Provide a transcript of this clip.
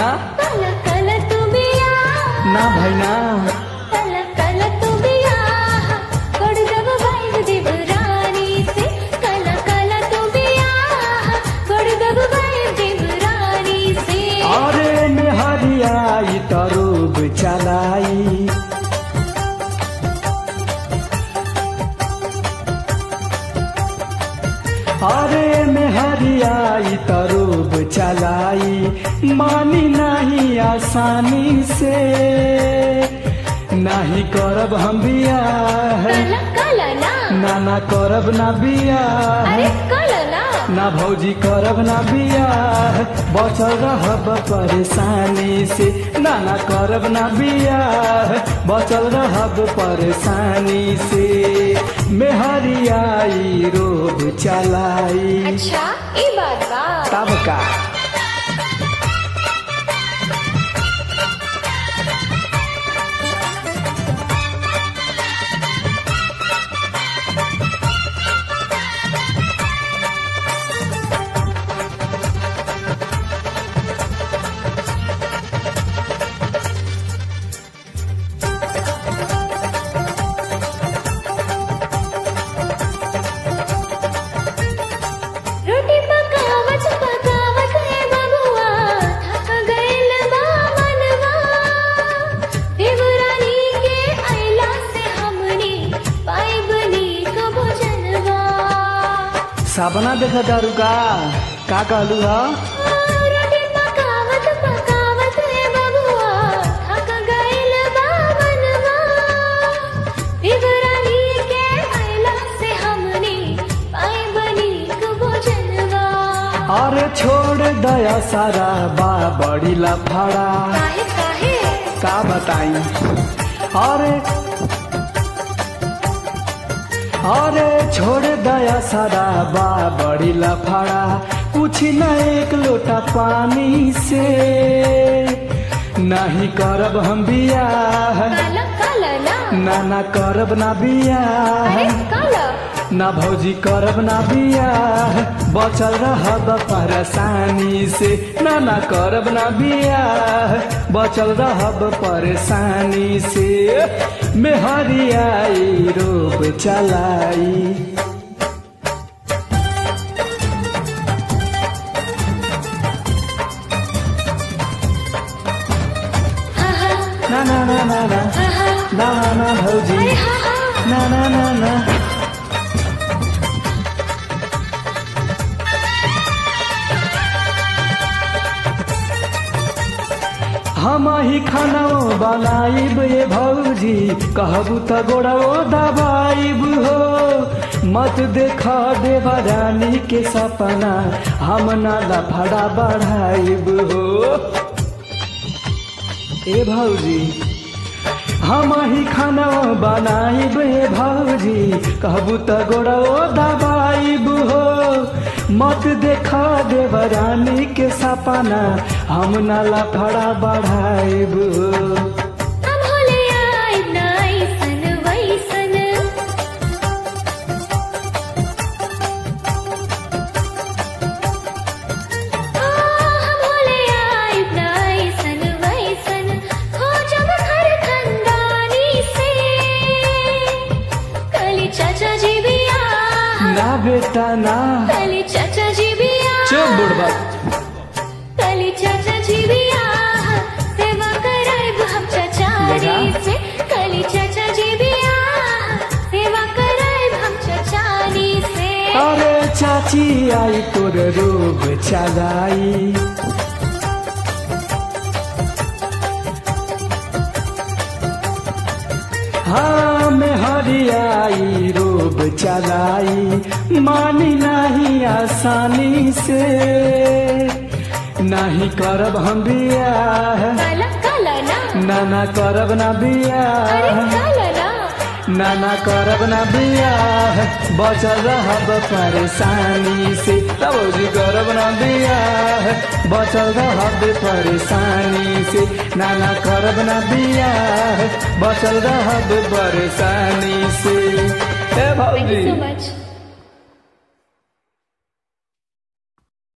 कल कल तू बिया ना भैना कल कल तू बिया कोड जब भाई देवरानी से कल कल तू बिया कोड जब भाई देवरानी से अरे मेहरियाई तरूब चलाई अरे मेहरियाई तरूब चलाई मानी नहीं आसानी से नहीं करब हम बियाह कल कल ना ना ना करब ना बियाह अरे कल ना ना भौजी करब ना बियाह बचल रहब परेशानी से ना ना करब ना बियाह बचल रहब परेशानी से मेहरियाई रोब चलाई अच्छा ई बात बा तब का रोटी पकावत पकावत है बबुआ थक गइल बा मनवा देवरानी के अइला से हमनी पाइब नीक भोजनवा सपना देखा दारू का का कहलू हा रोटी पकावत पकावत है बबुआ थक गइल बा मनवा देवरानी के अइला से हमनी पाइब नीक भोजनवा अरे छोड़ दया सारा बा बड़ी लफड़ा काहे काहे का बताई अरे अरे छोड़ दया सारा बा बड़ी लफड़ा कुछ न एक लोटा पानी से नहीं करब हम बियाह काला काला ना ना ना करब ना बियाह अरे काला ना भौजी करब ना बियाह बचल रहब परेशानी से ना ना करब ना बियाह बचल रहब परेशानी से मेहरियाई रोब चलाई हा हा ना ना ना ना ना हा हा ना ना ना भौजी अरे हा हा ना ना ना ना हम ही खाना बनाइब ये भौजी कहबू त गोड़ो दबाइब हो मत देखा देवा रानी के सपना हम ना लफड़ा बढ़ाइब हो ए भौजी हम ही खाना बनाइब हे भौजी कहबू त गोड़ो दबाइब हो मत देखा देवरानी के सपना हम न लफड़ा बढ़ाइब हो हम होले आइब ना ऐसन वैसन आ, हम होले आइब ना ऐसन वैसन हो जब घर खंदानी से कली चाचा जी भी आ ना बेटा ना कली चाचा जी भी आ चुप बुढ़बा कली चाचा जी भी आ सेवा कराइब हम चचारी देखा? से कली चाचा जी भी आ सेवा कराइब हम चचारी से अरे चाची आई तोर रोग चलाई हाँ में हरियाई रोब चलाई मानी नहीं आसानी से नहीं करब हम बियाह काला काला ना ना ना करब ना अरे बियाह काला ना ना ना करब ना बियाह बचल रहब परेशानी से तब जी करब ना बियाह बचल रहब परेशानी से ना ना करब ना बियाह बचल रहब परेशानी से ए थैंक यू भौजी सो मच